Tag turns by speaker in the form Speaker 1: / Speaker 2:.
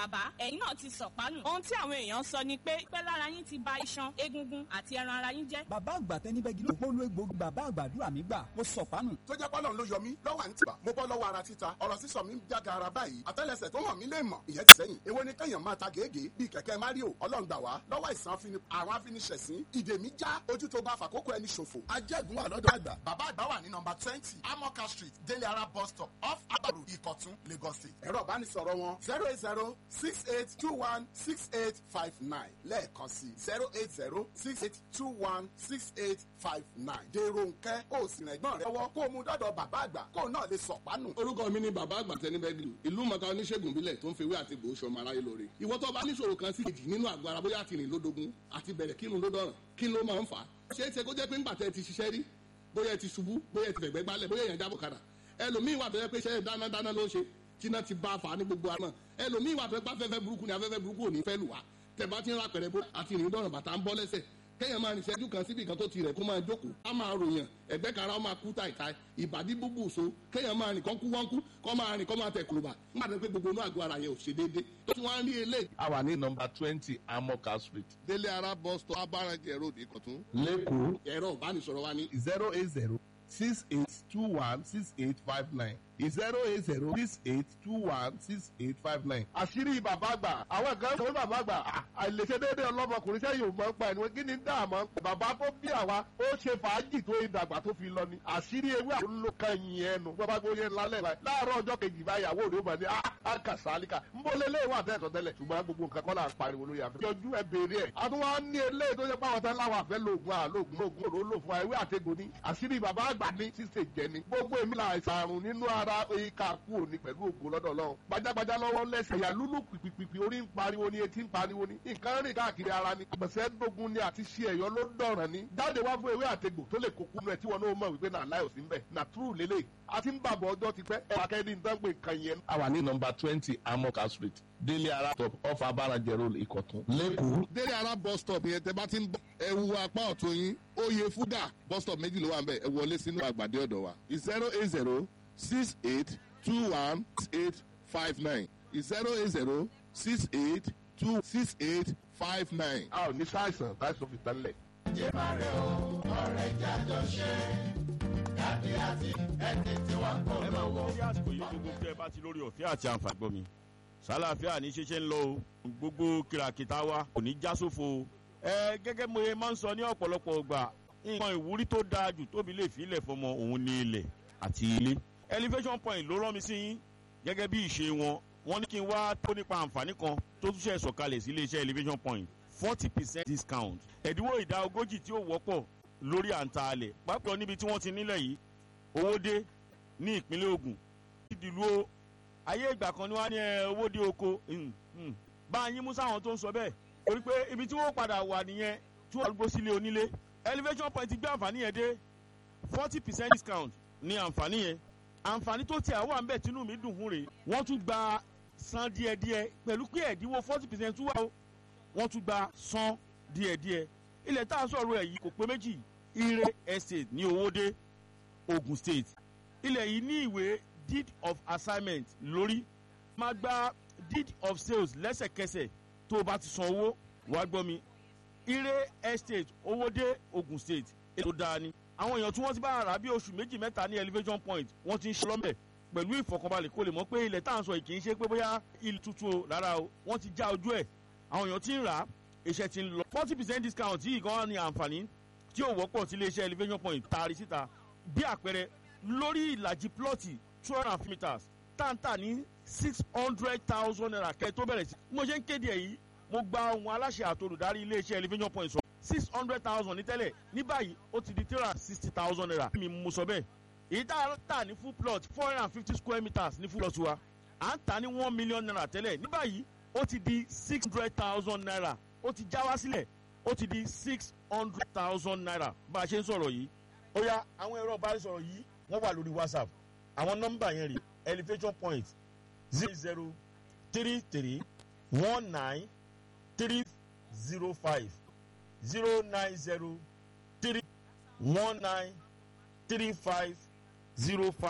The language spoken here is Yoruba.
Speaker 1: bàbá ẹ̀yin náà ti sọ̀pánù. ohun tí àwọn èèyàn sọ ni pé pẹ́ lára yín ti ba iṣan egungun àti ẹran ara yín jẹ́.
Speaker 2: bàbá àgbà tẹni bẹ́gi ló polo egbògi bàbá àgbàdúrà mi gbà mo sọ̀pánù.
Speaker 3: tó jẹ́ pọ́lọ́n ló yọ mí lọ́wọ́ à ń tìbà mo bọ́ lọ́wọ́ ara títa ọ̀rọ̀ sísọ mi ń jáde ara báyìí àtẹ́lẹsẹ̀ tó hàn mí lè mọ̀ ìyẹn ti sẹ́yìn èwo ni kẹ́yàn máa ta gègé bíi kẹ̀kẹ́ mario ọlọ́run gbà wá lọ́wọ́ ìsàn afini àwọn afiniṣẹ̀sín ìdè mi já ojú tó bá fàkókò ẹni ṣòfò ajẹ́gun wà lọ́dọ̀ àgbà bàbá àgbà wà ní nọmba twenty amoka street délé ara bus stop off abaru ìkọ̀tún lagos state ẹ̀rọ ìbánisọ̀rọ̀ wọn zero eight zero six eight two one six eight five nine lẹ́ẹ̀kan sí zero eight zero six eight two one six eight five nine dèrò nkẹ́ ó sì rìn ẹ̀gbọ́n rẹ lọ́wọ́ kó o mú dọ́dọ̀ bàbá àgbà kó o náà lè sọ̀pánù.
Speaker 4: orúkọ mi ni bàbá àgbà tẹni bẹ́gìlì ìlú mọ̀ká oníṣègùn bílẹ̀ tó ń fewé àti gbòó sọmọ aráyé lóore ìwọ tó bá níṣòro kan sí kejì nínú àgọ́ ara bóyá àti rìn lódogun àti bẹ̀rẹ̀ kírun ló dọ̀ràn kí ló máa ń fà á ṣé é ṣe kó jẹ́ pé ńgbà tẹ́ ti ṣiṣẹ́ rí bóyá ẹ ti ṣubú bóyá ẹ ti fẹ̀gbẹ́ gbálẹ̀ bóyá èèyàn jábọ̀ kadà ẹlòmíín wà tó yẹ pé ṣe dáná dáná ló ń ṣe tíná ti bá a fà á ní gbogbo àná ẹlòmíín wà tó yẹ pé afẹ́fẹ́ burúkú ni afẹ́fẹ́ burúkú ò ní fẹ́ lù wá tẹ̀ bá ti ń ra pẹ̀rẹ̀ bó àti rìn dọ̀ràn bàtà ń bọ́ lẹ́sẹ̀ kéèyàn máa rìn ṣẹ́jú kan síbi kan tó ti rẹ̀ kó máa jókòó á máa ròyàn ẹ̀gbẹ́ kan ara ó máa kú tàìtàì ìbàdí búbù so kéèyàn máa rìn kán kú wọ́n kú kán máa rìn kán máa tẹ̀ kùlùbà nígbà tó pé gbogbo inú àgọ́ ara yẹn ò ṣe déédé tó tún wá ń rí eléyìí.
Speaker 5: a wà ní nọmba twenty amoka street
Speaker 4: délé ara bus stop abárànjẹ road ìkọ̀tún.
Speaker 5: lẹ́kọ̀ọ́
Speaker 4: ẹ̀rọ ìbánisọ̀rọ̀ wa ní
Speaker 5: zero eight zero six eight two one six eight five nine zero eight zero six eight two one six eight five nine.
Speaker 6: àṣírí bàbá àgbà àwọn kan sọ bàbá àgbà àìlèṣe déédéé ọlọ́mọkùnrin sẹ́yìn ò mọ̀ ń pa ẹni wọn kí ni dáàmú bàbá tó bí àwa ó ṣe fàájì tó ìdàgbà tó fi lọ ni àṣírí ewé àwọn ló kan yìn ẹnu bàbá gbé yẹn lálẹ́ báyìí láàárọ̀ ọjọ́ kejì báyìí àwọn òde ó mọ̀ ní àkàsálíkà ń bọ́ lé léwà tẹ́tọ̀ tẹ́lẹ̀ ṣùgbọ́n gbogbo nǹkan kọ́ là ń pariwo lórí àfẹ́. yọjú ẹ béèrè ẹ a tún wá ní eléyìí tó ṣe pé àwọn tán láwọn àfẹ́ lóògùn àlóògùn lóògùn òró lò fún wa ewé àtẹ̀gò ni àṣírí bàbá àgbà ní ṣíṣe jẹ ni gbogbo èmi là àìsàn nínú ara ìka kú òní pẹ̀lú ògùn lọ́dọ̀ ọlọ́run gbajàgbajà lọ́wọ́ lẹ́sẹ̀ ìyá lúlù pìpìpì orí ń pariwo ni etí ń pariwo ni nǹkan rìn káàkiri ara ni àgbẹ̀sẹ̀ dógún ni àti ṣe ẹ̀yọ́ ló dọ̀ràn ni jáde wá fún ewé àtegbò tó lè kókó nù ẹ̀ tí wọn náà mọ̀ wípé náà láyò sí ń bẹ̀ nà túrù lélẹ̀ àti ń bàbọ̀ ọjọ́ ti pẹ́ ẹ̀ wà kẹ́ni nǹkan pé nǹkan yẹn.
Speaker 5: a wà ní nọmba twenty amoka street délé ara stop off abárànjẹ road ìkọ̀tún lẹ́kọ̀ọ́.
Speaker 4: délé ara bus stop yẹn tẹ bá ti ń bọ ẹ wu apá ọ̀tún yín oyè fúdà bus stop méjì ló wà ń bẹ̀ ẹ wọlé sínú àgbàdé ọ̀dọ̀ wa zero eight zero six eight two one six eight five nine zero eight zero six eight two six eight five nine.
Speaker 6: a ò ní sáìsàn táìsàn fi tán lẹ̀.
Speaker 7: ẹ máa wo bí àsìkò yìí gbogbo tẹ bá ti lórí ọ̀fẹ́ àti àǹfààní gbọ́ mi sálàáfíà ní ṣeṣe ń lọ o gbogbo kìràkìtà wa kò ní já sófo o ẹ gẹ́gẹ́ mo ye máa ń sọ ní ọ̀pọ̀lọpọ̀ ọgbà nǹkan ìwúrí tó dáa jù tóbi lè fi ilẹ̀ fọmọ òun ní ilẹ̀ àti ilé elevation point ló rán mi sí yín gẹ́gẹ́ bí ìṣe wọn wọ́n ní kí n wá tó nípa àǹfààní kan tó tún ṣe sọ̀kalẹ̀ sí iléeṣẹ́ elevation point forty percent discount ẹ̀dínwó ìdá ogójì tí ó wọ́pọ̀ lórí àǹtà alẹ̀ pápẹ́ níbi tí wọ́n ti nílẹ̀ yìí owó dé ní ìpínlẹ̀ ogun ìdìlú o ayé ìgbà kan ni wọ́n á ní ẹ, owó dé oko hmm, hmm. bá a yín mú sáwọn tó ń sọ bẹ́ẹ̀ torí pé ibi tí wọ́n padà wà nìyẹn tí wọ́n gbó sílé onílé elevation point gbé àǹfààní yẹn dé forty percent discount ní àǹfààní yẹn àǹfààní tó tiẹ̀ wà ń bẹ̀ tínú mi dùn fún rèé wọ́n tún gba san díẹ̀díẹ̀ pẹ̀lú pé ẹ̀dínwó forty percent tún wà o wọ́n tún gba san díẹ̀díẹ̀ ilẹ̀ tá a sọ̀rọ̀ ẹ̀ yìí kò pé méjì ire estate ní owóde ogun state ilẹ̀ yìí ní ìwé deed of assignment lórí máa gba deed of sales lẹ́sẹ̀kẹsẹ̀ tó o bá ti san owó wàá gbọ́ mi ire estate owóde ogun state ètò dáa ni àwọn èèyàn tí wọ́n ti bá rà bí oṣù méjì mẹ́ta ní elevation point wọ́n ti ń ṣe lọ́mẹ̀ pẹ̀lú ìfọkànbalẹ̀ kó lè mọ̀ pé ilẹ̀ tá à ń sọ yìí kì í ṣe pé bóyá ilé tuntun o rárá o wọ́n ti já ojú ẹ̀ àwọn èèyàn ti ń rà á iṣẹ́ ti ń lọ forty percent discount yìí gan ni àǹfààní tí ò wọ́pọ̀ sí iléeṣẹ́ elevation point taari síta bí àpẹẹrẹ lórí ìlàjì plọ́ọ̀tì two hundred and fifty meters táǹtà ní six hundred thousand naira kẹ́ tó bẹ̀rẹ̀ sí. bí mo ṣe ń kéde ẹ̀ yìí mo gba ohun aláṣẹ àtolùdarí iléeṣẹ́ elevation point sọ six hundred thousand ní tẹ́lẹ̀ ní báyìí ó ti di three hundred and sixty thousand naira. mi mo sọ bẹ́ẹ̀ èyí tá a tà ní full plot four hundred and fifty square meters ní full plot wa à ń tà ní one million naira tẹ́lẹ̀ ní báyìí ó ti di six hundred thousand naira ó ti já wá sílẹ̀ ó ti di six hundred thousand naira bá a ṣe ń sọ̀rọ̀ yìí. ó yá àwọn ẹ̀rọ ìbánisọ̀rọ̀ yìí wọ́n wà lórí whatsapp àwọn nọ́mbà yẹn rí elevation point zero zero three three one nine three zero five zero nine zero three one nine three five zero five.